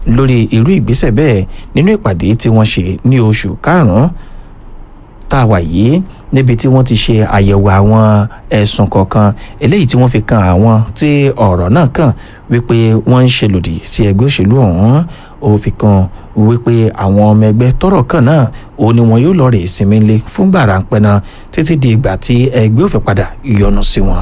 lórí irú ìgbésẹ̀ bẹ́ẹ̀ nínú ìpàdé tí wọ́n ṣe ní oṣù karùn-ún tá a wà yìí níbi tí wọ́n ti ṣe àyẹ̀wò àwọn ẹ̀sùn kọ̀ọ̀kan eléyìí tí wọ́n fi kan àwọn tí ọ̀rọ̀ náà kàn wípé wọ́n ń ṣe lòdì sí ẹgbẹ́ òṣèlú ọ̀hún ó fi kan wípé àwọn ọmọ ẹgbẹ́ tọ́rọ̀ kàn náà ó ní wọn yóò lọ rè sinmi lé fúngbà ráńpẹ́ náà títí di ìgbà tí ẹgbẹ́ òfin padà yọ́nú sí wọn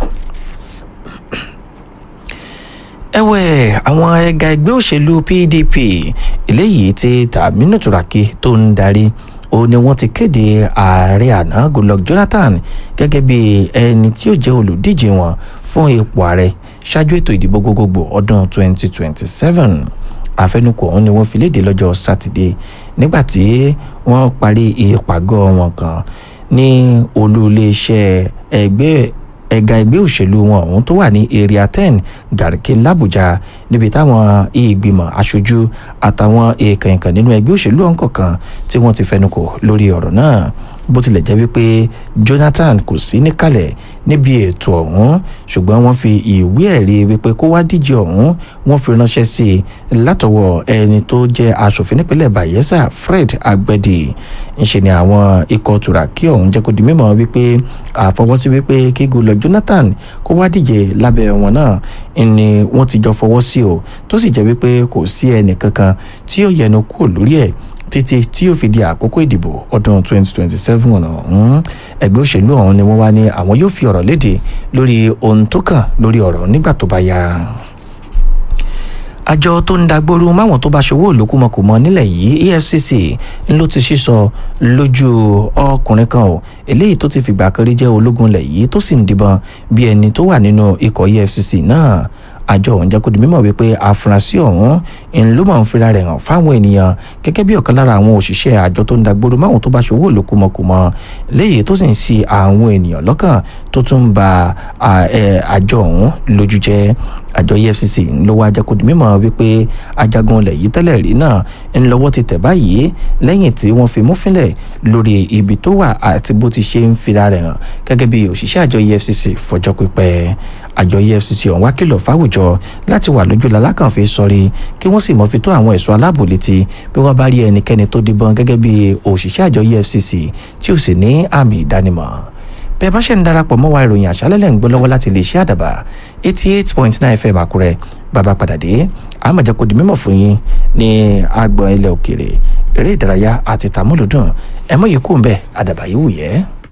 ẹ̀wẹ̀ àwọn ẹ̀ka ẹgbẹ́ òṣèlú pdp eléyìí tí tàmínú turaki tó ń darí ó ní wọ́n ti kéde ààrẹ àná goodluck jonathan gẹ́gẹ́ bí ẹni tí yóò jẹ́ olùdíje wọn fún ipò ààrẹ ṣáájú ètò ìdìbò gbogbogbò ọdún 2027 àfẹnukò ọ̀hún ni wọ́n fi léde lọ́jọ́ sátidé nígbà tí wọ́n parí ìpàgọ́ wọn kan ní olú iléeṣẹ́ ẹgbẹ́ ẹ̀ka ẹgbẹ́ òṣèlú wọn ọ̀hún tó wà ní area ten gàrìkì làbújá níbi táwọn ìgbìmọ̀ aṣojú àtàwọn èèkàn ìkàn nínú ẹgbẹ́ òṣèlú ọ̀hún kọ̀ọ̀kan tí wọ́n ti fẹnukò lórí ọ̀rọ̀ náà bó tilẹ̀ jẹ́ wípé jonathan kò sí níkàlẹ̀ níbi ètò ọ̀hún ṣùgbọ́n wọ́n fi ìwé ẹ̀rí wípé kó wá díje ọ̀hún wọ́n fi ránṣẹ́ sí i látọwọ́ ẹni tó jẹ́ aṣòfin nípínlẹ̀ bayelsa fred agbẹ́dì ńṣe ni àwọn ikọ̀ turaki ọ̀hún jẹ́ kó di mímọ́ wípé àfọwọ́sí wípé kí goodluck jonathan kó wá díje lábẹ́ wọn náà ni wọ́n ti jọ fọwọ́ sí o tó sì jẹ́ wípé kò sí ẹnì kankan tí yóò yẹnu kúrò lórí ẹ̀ títí tí yóò fi di àkókò ìdìbò ọdún 2027 ọ̀hún ẹgbẹ́ òṣèlú ọ̀hún ni wọ́n wá ní àwọn yóò fi ọ̀rọ̀ léde lórí ohun tó kàn lórí ọ̀rọ̀ nígbà tó bá yá àjọ tó ń dagbóru máwọn tó bá ṣòwò olókùmọkùmọ nílẹ̀ yìí efcc ló ti sísọ lójú ọkùnrin kan o eléyìí tó ti fìgbà kan rí jẹ́ ológun ilẹ̀ yìí tó sì ń dìbọn bí ẹni tó wà nínú ikọ̀ efcc náà àjọ ọ̀hún jẹ́ kó di mímọ̀ wípé àfúrásì ọ̀hún ń ló máa ń fira rẹ̀ hàn fáwọn ènìyàn gẹ́gẹ́ bí ọ̀kan lára àwọn òṣìṣẹ́ àjọ tó ń dagboro máwọn tó bá ṣòwò lókùmọ̀kùmọ̀ léyìí tó sì ń si àwọn ènìyàn lọ́kàn tó tún ń ba àjọ ọ̀hún lójú jẹ́ àjọ efcc ló wá jẹ́ kó di mímọ̀ wípé ajagun ilẹ̀ yìí tẹ́lẹ̀ rí náà ń lọ́wọ́ ti tẹ̀ báyìí lẹ́yìn tí wọ́n fi mú fínlẹ̀ lórí ibi tó wà àti bó ti ṣe ń fira rẹ̀ hàn gẹ́gẹ́ bí òṣìṣẹ́ àjọ efcc fọjọ́ pípẹ́ àjọ efcc ọ̀hún wá kìlọ̀ fáwùjọ láti wà lójú lalákànfẹ́ sọrí kí wọ́n sì mọ́ fi tó àwọn ẹ̀ṣọ́ aláàbò létí bí wọ́n bá rí ẹnikẹ́ni tó díbọn gẹ́gẹ́ bí òṣìṣẹ́ àjọ efcc tí ò sì ní àmì ìdánimọ̀ bẹ́ẹ̀ bá ṣe ń darapọ̀ mọ́ wa ìròyìn àṣálẹ́lẹ̀ ń gbọ́ lọ́wọ́ láti lè ṣe àdàbà eighty eight point nine fm àkúrẹ́ bàbá padà dé àmọ̀jẹ́ kò di mímọ̀ fún yín ní agbọ̀n ilẹ̀ òkèèrè eré ìdárayá àti tàmúlùdùn ẹ̀mọ́ yìí kò ń bẹ̀ àdàbà yìí wù yẹ́.